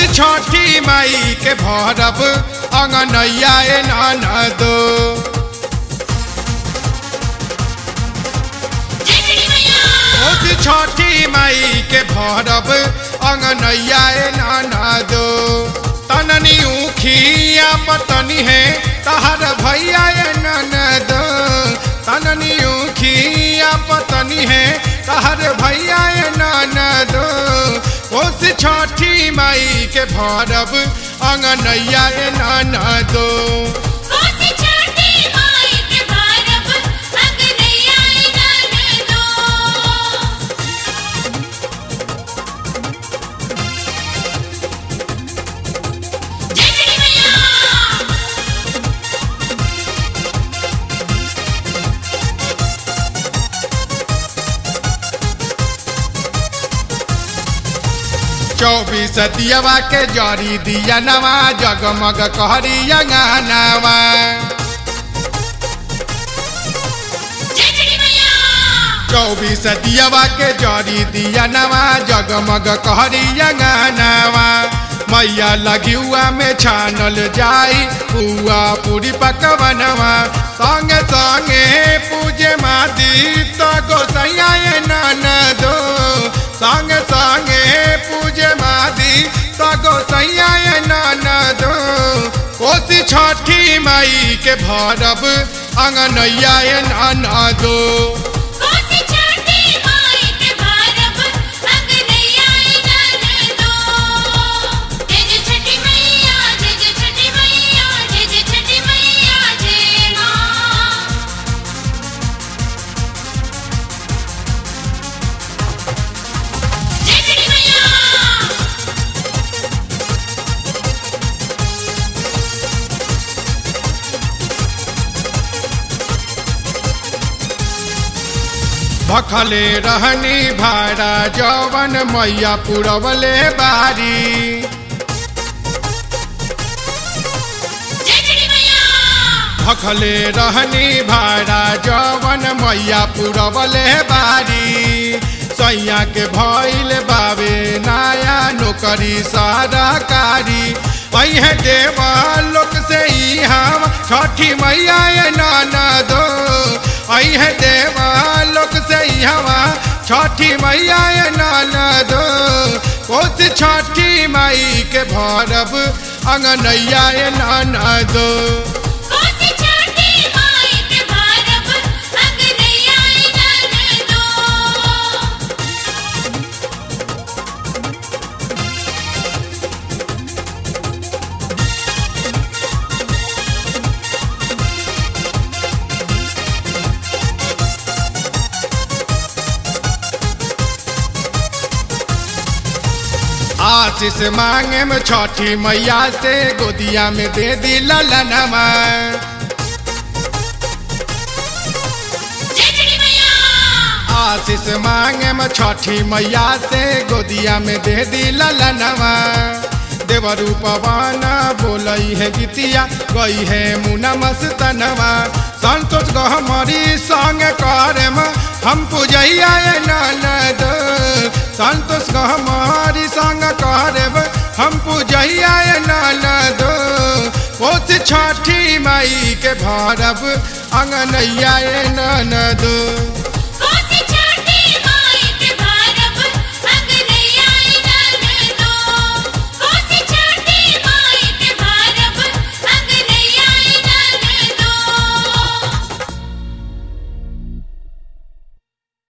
छठी माई के भरब अंगनैया ए ननदो कोसी छठी माई के भरब अंगनैया ए ननदो तननी उखिया पतनी है तहर भैया ए ननदो तननी उखिया पतनी है तहर भैया ए ननदो कोसी छठी माई के भरब अंगनैया ए ननदो चौबीस दियवा के जरी दिया नवा जगमग कहरिया गानावा चौबीस दियवा के जरी दिया नवा जगमग कहरिया गानावा मैया लगियुआ में छानल जाई पुआ पूरी पकवनवा संगे संगे पूजे मादी तो गोसैया ननदो संगे संगे पूजे मादी तो गोसैया ननदो कोसी छठी माई के भरब अंगनैया ननदो भखले रहनी भाड़ा जवन मैया पुरवले बारी भखले रहनी भाड़ा जवन मैया पुरवले बारी सैया के भइल बावे नया नौकरी सरकारी अहे देवा लोक से ही हम छठी मैया नाना दो अहे देवा लोक से ही हवा छठी मैया नाना दो कोस छठी माई के भरब अंगनैया नाना दो आशीष मांगे में छठी मैया से गोदिया में दे दी ललनमा आशीष मांगे में छठी मैया से गोदिया में दे दी ललनमा देवरू पवन बोलई है गीतिया गई है मुना मस्तनवा संतोष गहमरी संग करे हम पूजैया ननद संतोष गहमरी संग करब हम पूजैया ननद कोस छठी माई के भरब अंगनैया ननद